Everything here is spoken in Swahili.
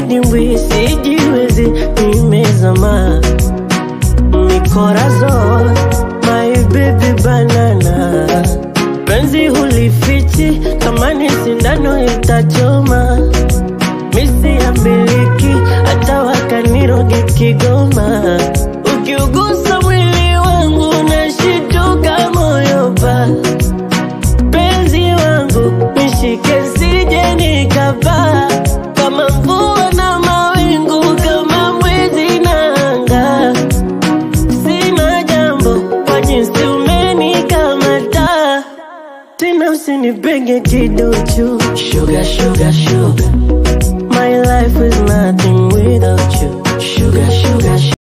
kidimbwi sijiwezi nimezama mikorazo my baby banana penzi hulifichi kama ni sindano itachoma misi ya miliki hata wakaniroge Kigoma ukiugusa mwili wangu nashituka moyo pa penzi wangu nishike sije nikapaa kama mvua na mawingu kama mwezi na anga sina jambo kwa jinsi umenikamata tena usinipenge kiduchu sugar, sugar, sugar. My life is nothing without you sugar, sugar, sugar.